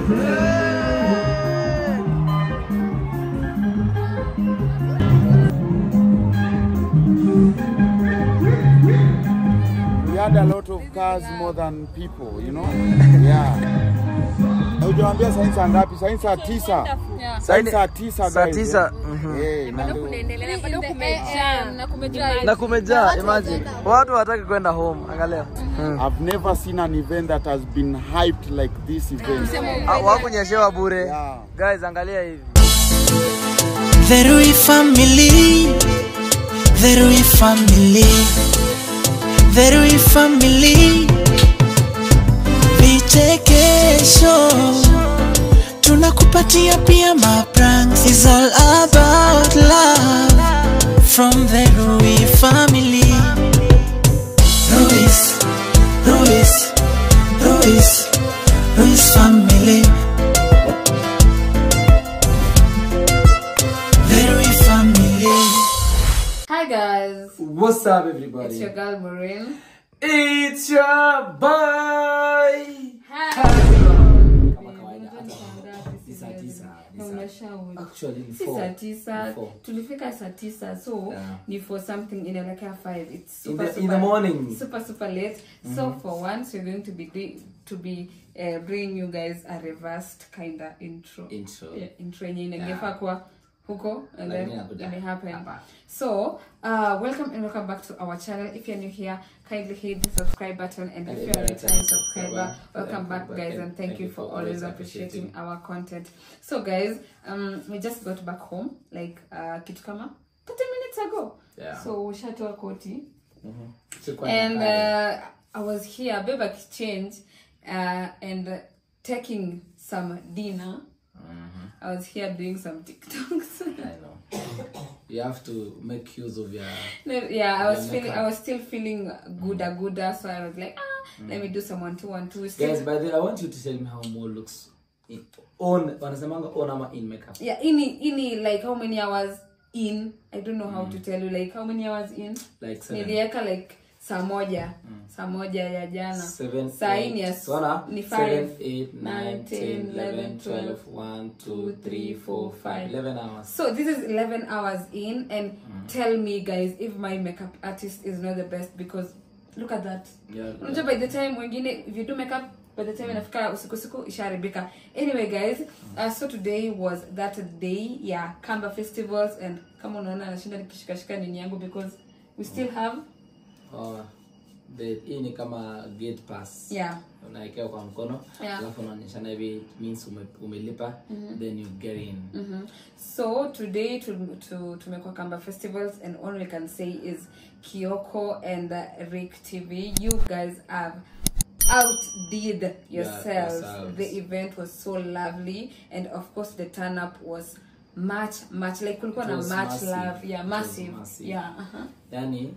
We had a lot of cars more than people, you know? Yeah. Hujawambia saini saa ngapi? Saini saa tisa. Saini saa tisa Saa guys, tisa, eh. Eh, na ndio- na kumejaa imagine watu hawataki kwenda home angalia mm. I've never seen an event that has been hyped like this event. Ah, wakunyeshewa bure Yeah. guys angalia hivi The Rui family, the Rui family, the Rui family. Vichekesho tunakupatia pia mapranks. It's all about love from the Rui family. Ruiz, Ruiz, Ruiz, Ruiz family. The Rui family. Hi guys, what's up it's everybody your girl Maureen. it's your boy actually ni si four. saa tisa Ni four. tulifika saa tisa so Yeah. ni for something inaelekea five it's In super, the- in super, the morning. super super late so for once we're going to be doing- to be uh, bringing you guys a reversed kinda intro Intro. yeah, intro yenye ingefaa kuwa huko and Lakini then hakuja. it happen Hapa. so uh, welcome and welcome back to our channel if you're new here kindly hit the subscribe button and if you're a return subscriber welcome back guys and thank you for always appreciating our content so guys um we just got back home like uh kitu kama 30 minutes ago Yeah. so ushatoa koti Chukua and na haya. uh, i was here babe exchange uh, and uh, taking some dinner i was here doing some tiktoks I know. You have to make use of your No, yeah, I was Yeah, feeling, makeup. I was still feeling gooder, gooder. So I was like, ah, let me do some one two one two. Still, guys by the way, I want you to tell me how Mo looks in, on wanasemanga on ama in makeup yeah, ini ini like how many hours in? I don't know how to tell you. Like how many hours in? like seven Niliweka like saa moja, saa moja ya jana. seven Saa hii eight. ni ya So, Ona, ni seven, five, eight, nine, nine, ten, ten, eleven, eleven, twelve, twelve, one, two, two, three, three, four, four, five, five. eleven hours. So this is 11 hours in, and tell me, guys, if my makeup artist is not the best because look at that. Yeah, unajua by the time wengine if you do makeup by the time inafika usiku usiku isharibika anyway guys uh, so today was that day yeah kamba festivals and kama unaona anashinda nikishikashika nini yangu because we still have Oh, the hii ni kama gate pass yeah unaekea kwa mkono Yeah. alafu unaonyeshana hivi it means ume, umelipa then you get in Mhm. so today to, to tumekuwa kamba festivals and all we can say is kioko and uh, rick tv you guys have outdid yourselves yourselves. the event was so lovely and of course the turn up was much much like kulikuwa It na was much massive. love yeah It was massive, massive. yeah uh-huh. yani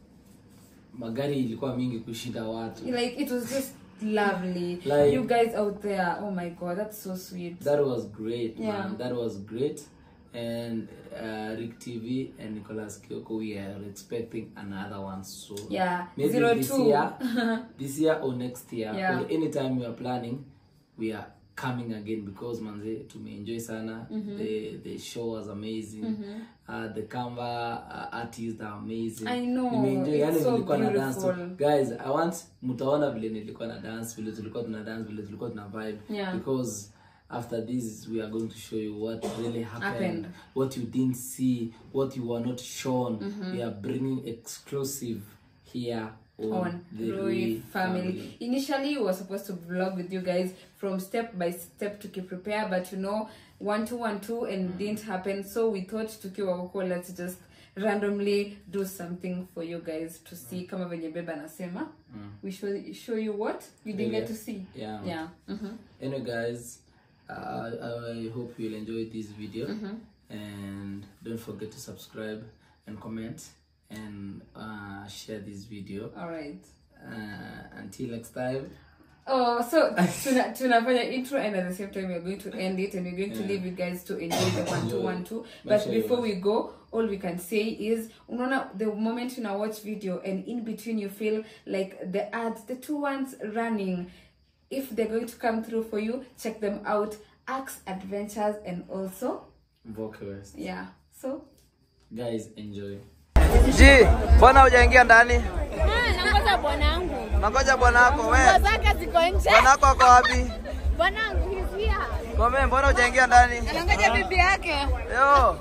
magari ilikuwa mingi kushinda watu like it was just lovely Like- you guys out there oh my god that's so sweet that was great Yeah. man that was great and uh, rick tv and nicholas kioko we are expecting another one soon Yeah, maybe zero this two. year this year or next year Yeah. or anytime we are planning we are coming again because manze tumeenjoy sana the the show was amazing uh, the canva uh, artists are amazing I know, Nimeenjoy, it's yani so nilikuwa na dance tu. beautiful. guys i want mtaona vile nilikuwa na dance vile tulikuwa tuna dance vile tulikuwa tuna vibe Yeah. because after this we are going to show you what really happened, Happened. what you didn't see what you were not shown we are bringing exclusive here on, on the Rui Rui family. Initially, we were supposed to vlog with you guys from step by step to keep prepare, but you know, one two one two and didn't happen. So we thought tukiwa huko, let's just randomly do something for you guys to see. Kama venye beba anasema, we show show you what you didn't get to see. Yeah. yeah. mhm. anyway guys uh, i hope you'll enjoy this video and don't forget to subscribe and comment and uh, share this video All right. uh, until next time Oh, so tuna, tunafanya intro and at the same time we're going to end it and we're going to leave you guys to enjoy the one two one two. Make But sure you before watch. we go, all we can say is unaona the moment you now watch video and in between you feel like the ads, the two ones running. if they're going to come through for you check them out axe adventures and also Voke West. yeah so Guys, enjoy. Ji, mbona hujaingia ndani? Ah, nangoja bwanangu. Nangoja bwanako we. Nguo zake ziko nje. Bwanako ako wapi? Bwanangu he's here. Kome, mbona hujaingia ndani? Anangoja bibi yake. Yo.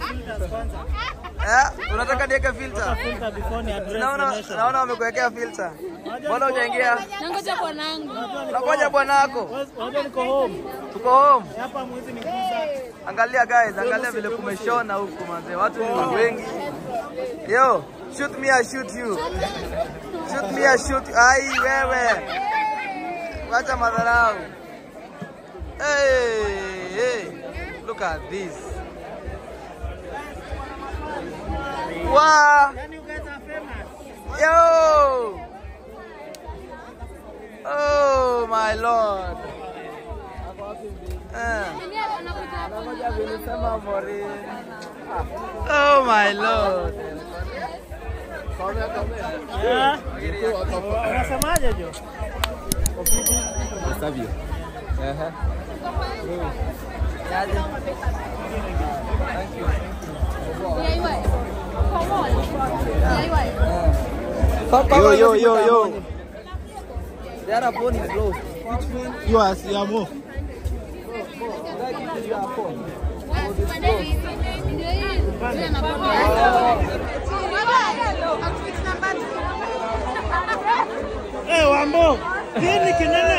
Eh, unataka niweke filter? Naona naona wamekuwekea filter. Mbona hujaingia? Nangoja bwanangu. Nangoja bwanako. Tuko home. Angalia guys, angalia vile kumeshona huku manze. Watu ni wengi. Yo, shoot me I shoot you. Shoot me I shoot. Ai wewe. Wacha madharau. Hey, hey. Look at this. Wow. Yo. Oh my lord. Eh. Oh my lord. Unasemaje Jo? Yo, yo, yo, yo. The other phone is closed. You are Siamo. Eh, Wambo. Nini kinene?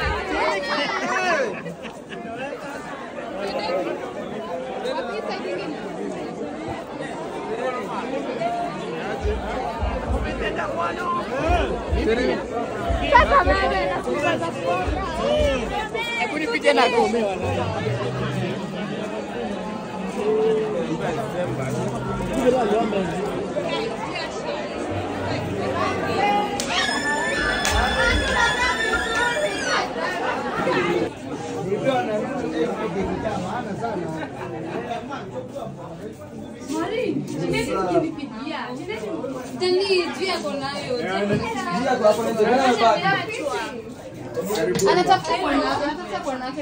anatafuta bwana anatafuta bwana wake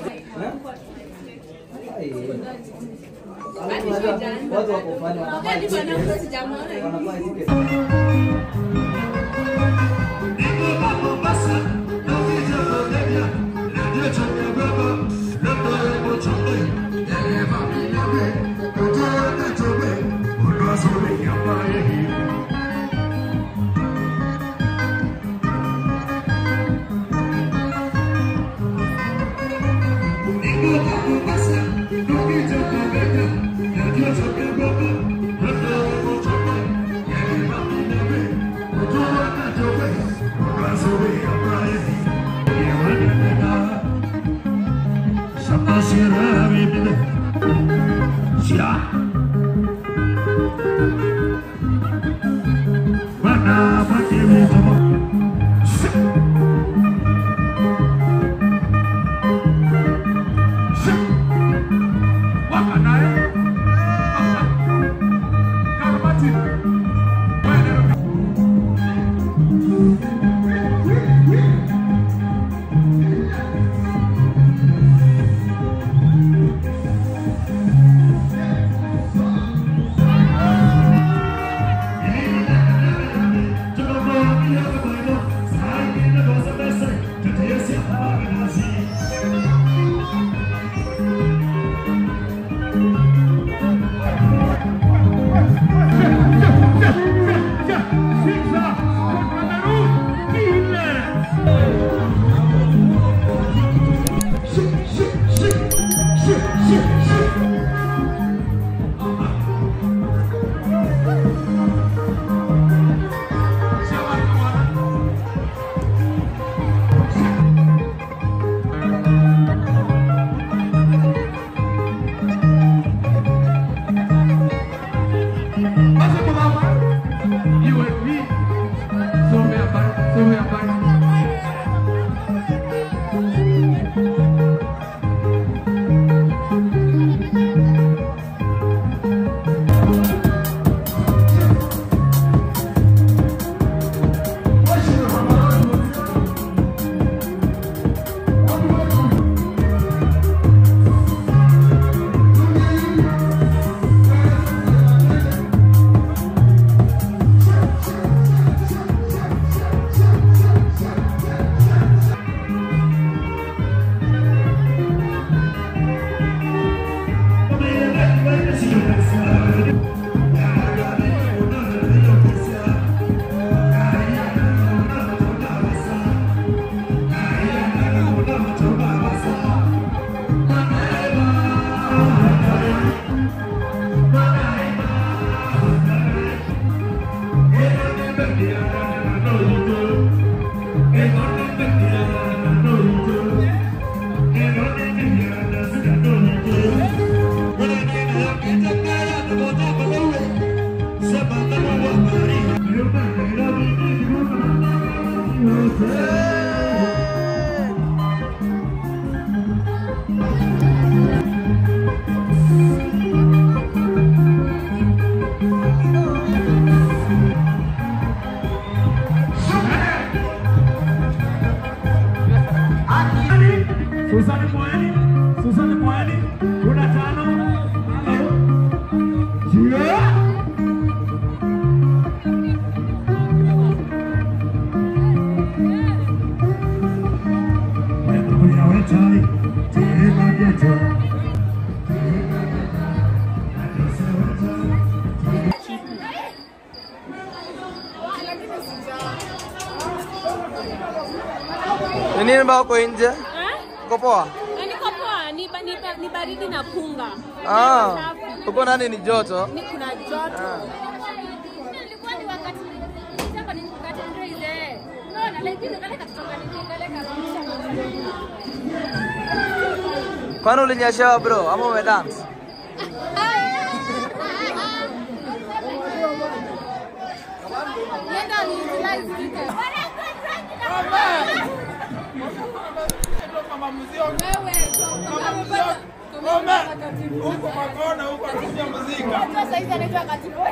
Watu wako fanya Susani Mwani, Susani Mwani, kuna tano. Yeah. Wekuya wetai, tima geto. Ni nini mbao uko nje? Uko poa? Niko poa, ni, ba- ni, ba- ni baridi na punga. Ah, Safi. uko nani ni joto? Ni kuna joto. Ah. Ilikuwa ni wakati sasa ni wakati ndio ile. Unaona lakini kale katoka ni kale Kwani ulinyeshewa bro ama umedance? Nenda ni utilize weekend. Huko makona huko anakuja muzika. Sasa hizi anaitwa katibu.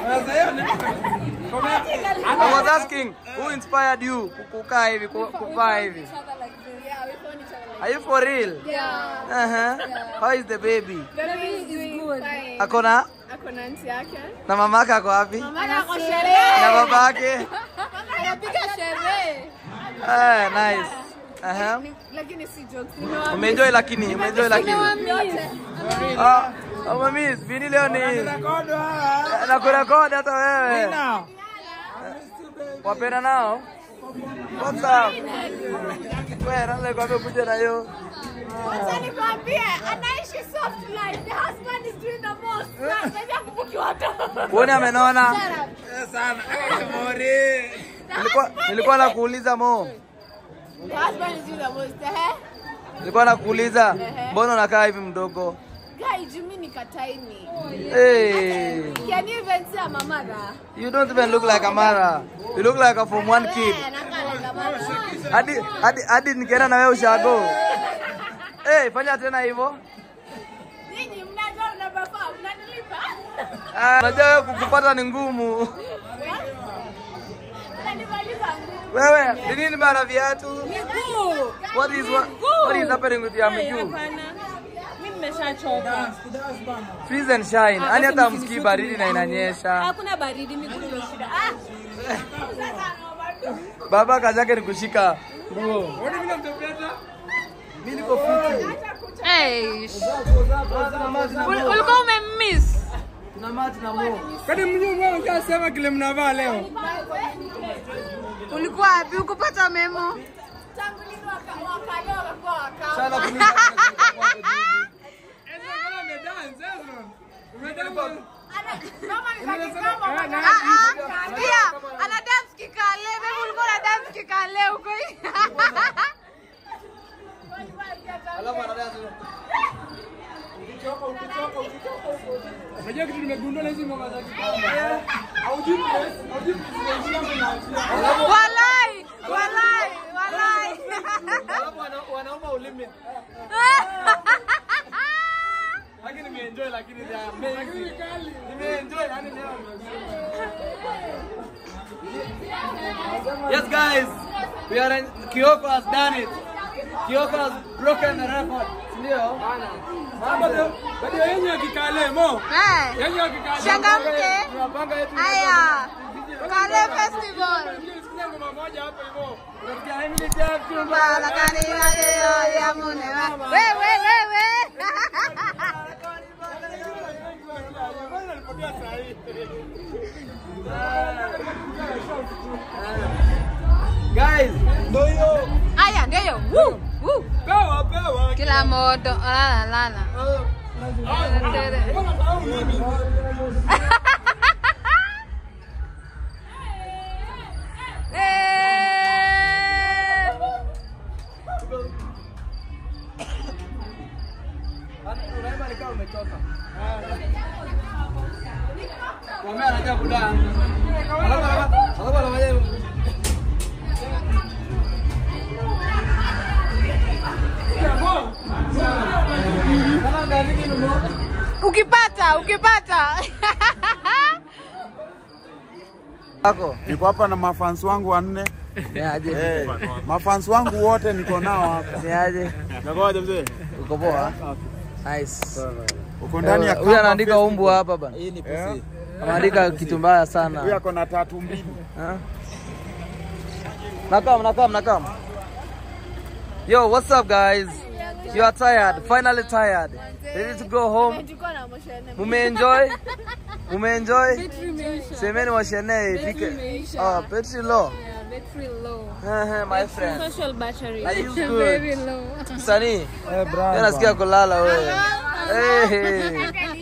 I was asking who inspired you kukaa hivi ku- kuvaa hivi? Are you for real? Yeah. Uh-huh. How is the baby? Baby is good. Ako na Ako na nti yake. na mamake ako wapi? Mama ako sherehe. Na babake? Anapiga sherehe. Eh, nice. Uh-huh. Lakini si jokes. Umeenjoy lakini, umeenjoy lakini. Ah, oh, mami, vini leo ni na kurekodi hata wewe. Wapenda nao? What's up? Wewe nani kwambia kuja na hiyo? Acha nikwambie, anaishi soft life. The husband is doing the most. Sasa kubuki watu. Uone amenona. Sana. Mori. Nilikuwa nilikuwa nakuuliza Mo. The husband is doing the most. Eh? Nilikuwa nakuuliza mbona unakaa hivi mdogo? Guy, Jimmy ni kataini. Hey, Can you even see a mamara? you don't even look like a Mara. You look like a from one kid. Eh, anakaa like a mama. Hadi hadi hadi nikienda na wewe ushago. Eh, fanya tena hivyo. Nyinyi mnajua mnabafaa, mnanilipa? Ah, Unajua wewe kukupata ni ngumu. Mnanimaliza nguvu. Wewe, ni nini bana viatu? Miguu. What is what, what is happening with your miguu? Mimi nimeshachoka. Freeze and shine. Yaani hata msikii baridi na inanyesha. Hakuna baridi, miguu ndio shida. Ah! Baba kazi yake ni kushika nguo. Mimi niko fiti. Hey. Ulikuwa umemiss. Tuna mati na mo. Kwani mnyumba unasema kile mnavaa leo? Ulikuwa wapi? Ukupata memo? Sana kuuliza. Pia ana dance kikale, mimi ulikuwa na dance kikale huko. Alafu anadance. Unajua kitu nimegundua na hizi ngoma za kitamba. Haujui haujui Walai, walai, walai. Alafu wana- wanaomba ulimi. Lakini nimeenjoy lakini they are amazing. Nimeenjoy yani leo. Yes guys, we are in, Kioko has done it. Kioko has broken the record. Ndio. Bado bado yenye ya kikale mo. Eh, Yenye ya kikale. Changamke. Tunapanga yetu. Haya. Kale festival. Sikia ngoma moja hapo hivyo. Unasikia Emily Jackson. Bala kanila leo ya munewa. Wewe wewe. Guys, ndio hiyo. Aya, ndio hiyo. Woo, woo. Pewa pewa. Kila moto. Lala lala. Eh. Unaimba ni kama umechoka. Mwambie anataka kudance. Alafu alafu alafu anafanya hivyo. ukipata ukipata Wako. Niko hapa na mafans wangu wanne. Ni aje? Eh, mafans wangu wote niko nao hapa. Ni aje? Nagoja mzee. Uko poa? Nice. Uko ndani ya Huyu kamba anaandika Facebook. umbu hapa bana. Hii ni pussy. Anaandika kitu mbaya Huyu sana. ako na tatu mbili. Huh? Nakam, nakam, nakam. Yo, what's up guys? You are tired, finally tired. Ready to go home? Mumeenjoy? Mumeenjoy? Semeni washene ifike. Oh, petri low. Eh, my friend. Social battery. Are you Very good? low. Msanii? Eh, Mimi brother. nasikia kulala wewe. Hey.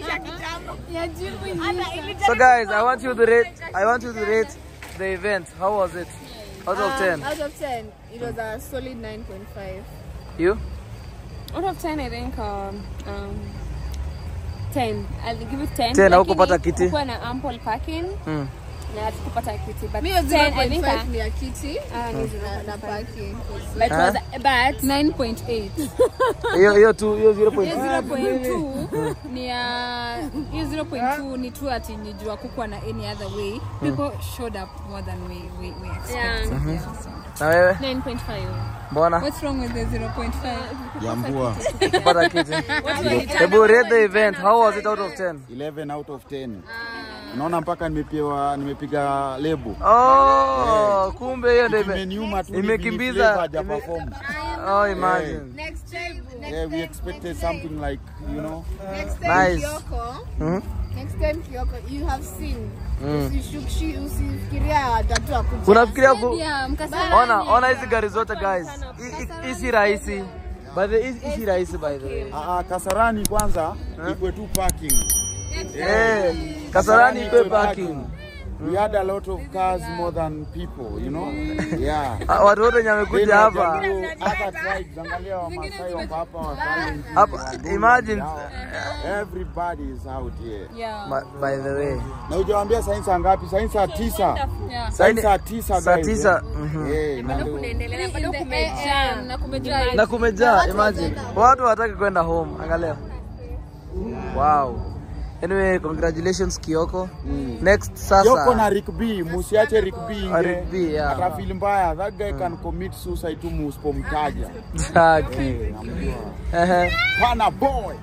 So guys, I want you to rate I want you to rate the event. How was it? Out of 10. out of 10 it was a solid 9.5 You? Out of 10, I think um, um, 10. I'll give it 10. 10, Lakini haukupata kiti? kukuwa na ample parking Mm. na tukupata kiti. But mi hiyo 10, I think 0.5 uh, ni ya kiti ah, ni na- na parking but Huh? was but 9.8. Hiyo hiyo tu hiyo 0.2. Hiyo 0.2 ni ya hiyo 0.2 ni tu ati ni jua kukuwa na any other way people showed up more than we we, we expected Yeah. yeah, so. Na wewe? 9.5. Mbona? what's wrong with the 0.5 Jambua. Kupata kiti. Hebu rate the event. How was it out of 10? 11 out of 10. Unaona mpaka nimepewa nimepiga lebo. Oh, kumbe hiyo ndio ime- Imeniuma tu imekimbiza haja ime- perform. Oh, imagine. next time next Yeah, we expected something like, you know. next time Nice. Kioko Mhm. next time Kioko you have seen Mm. usishukshi usifikiria watatu akuja Unafikiria ku Yeah, mkasa. Ona, ona hizi gari zote guys. Hii- hii- Hii si rahisi. By the hii hii si rahisi by the way. Ah, ah, Kasarani kwanza ikwe tu parking. Eh, Kasarani ipe parking. We had a lot of cars more than people, you know. Yeah. Ah, Watu wote wenye Then wamekuja hapa. Wajaluo, other tribes, angalia Wamasai wako hapa, Wakalenjin, Hapa, Wagonde, imagine. hao. Everybody is out here. yeah Ma- By the way. Na hujawaambia saa hii saa ngapi? Saa hii saa tisa. yeah Saa hii Saini- saa tisa saa guys, tisa, eh. mhm. Eh, na ndio- na kumejaa Na kumejaa, imagine. Watu hawataki kwenda home. Angalia. Wow. Anyway, congratulations Kioko. Next sasa. Yoko na Rick B, musiache Rick B Ah, inge. Rick B, yeah. Atafeel mbaya. That guy can commit suicide tu musipomtaja. Zaki. Namjua. Ehe. Pana boy.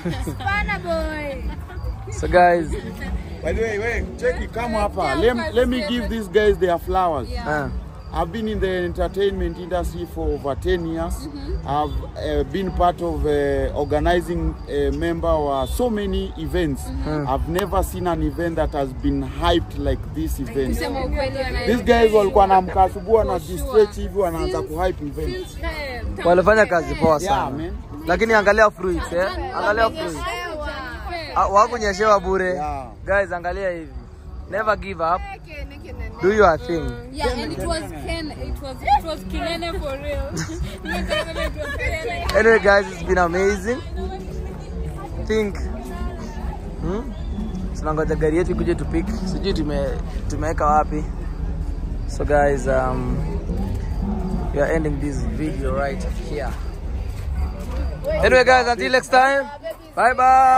So guys, By the way, wait, check it, come hapa. Let, let me give these guys their flowers. uh, I've been in the entertainment industry for over 10 years. I've uh, been part of uh, organizing a member of so many events. I've never seen an event that has been hyped like this event. kusema ukweli wana- These guys walikuwa na mkasubu na distress hivi wanaanza kuhype event. walifanya kazi poa Yeah, sana. man. Lakini angalia fruits eh? Angalia fruits. Ah, Wakunyeshewa bure. Yeah. Guys, angalia hivi. Never give up. Do your thing. yeah and it was Ken it was it was Kinene for real it was Kinene Anyway guys, it's been amazing. Think. Hmm? Tunangoja gari yetu ikuje tupik. Sijui tume tumeweka wapi. So guys, um we are ending this video right here. Anyway guys, until next time. Bye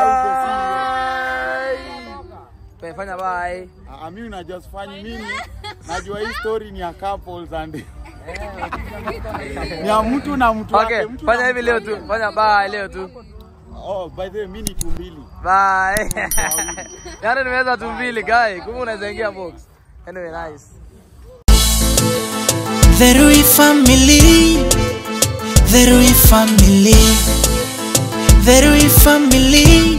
bye. Fanya bye. Ah, mimi na just fanya mimi najua hii story ni ya couples and ni ya mtu na mtu Okay, wake, mtu fanya na hivi mtu leo wake. tu. Fanya bye leo tu. Oh, by the way, mimi ni tumbili. Bye. Yaani nimeweza tu mbili guy. Kumbe unaweza ingia box. Anyway, nice. The Rui family, the Rui family, the Rui family.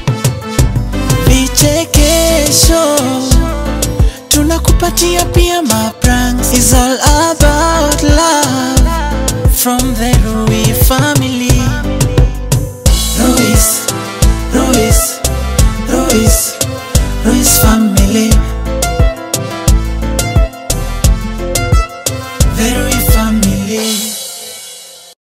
Vichekesho tunakupatia pia mapranks. It's all about love from the Rui family. Ruiz, Ruiz, Ruiz.